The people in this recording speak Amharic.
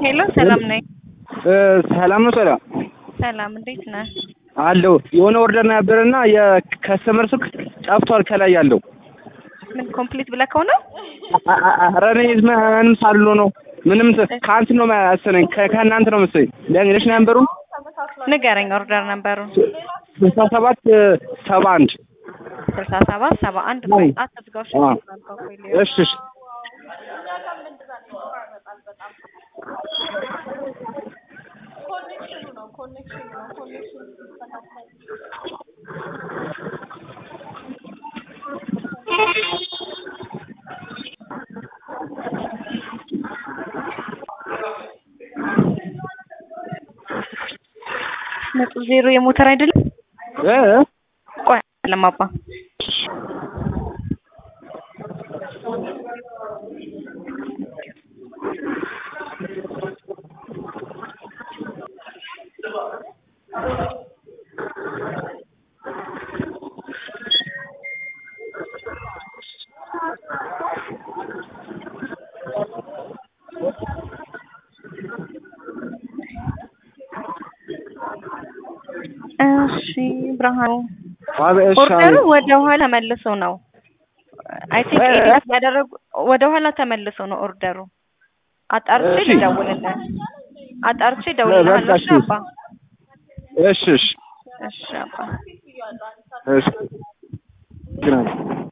ሄሎ ሰላም ነኝ። ሰላም ነው። ሰላም ሰላም እንዴት ነህ? አለው የሆነ ኦርደር ነበርና የከስተመር ስልክ ጠፍቷል። ከላይ ያለው ምን ኮምፕሊት ብለህ ከሆነ ኧረ እኔ ምንም ሳልሎ ነው ምንም ከአንት ነው መሰለኝ ከእናንተ ነው መሰለኝ። ለእንግሊሽ ነንበሩን ንገረኝ። ኦርደር ነበሩ ስልሳ ሰባት ሰባ አንድ ስልሳ ሰባት ሰባ አንድ አይ። አትዝጋው። አ። እሺ እሺ እሺ ነጥብ ዜሮ የሞተር አይደለም። እ ቆይ ለማባ እሺ ብርሃኑ አቤት እሺ ኦርደሩ አቤት። ወደ ኋላ ተመልሶ ነው። አይ ቲንክ እ- ኤዲት ያደረጉ ወደ ኋላ ተመልሶ ነው ኦርደሩ። አጣርቼ እሺ። ልደውልልህ። አጣርቼ እደውልልሃለሁ። በቃ እሺ እሺ። አባ። እሺ እሺ እሺ አባ። እሺ ግን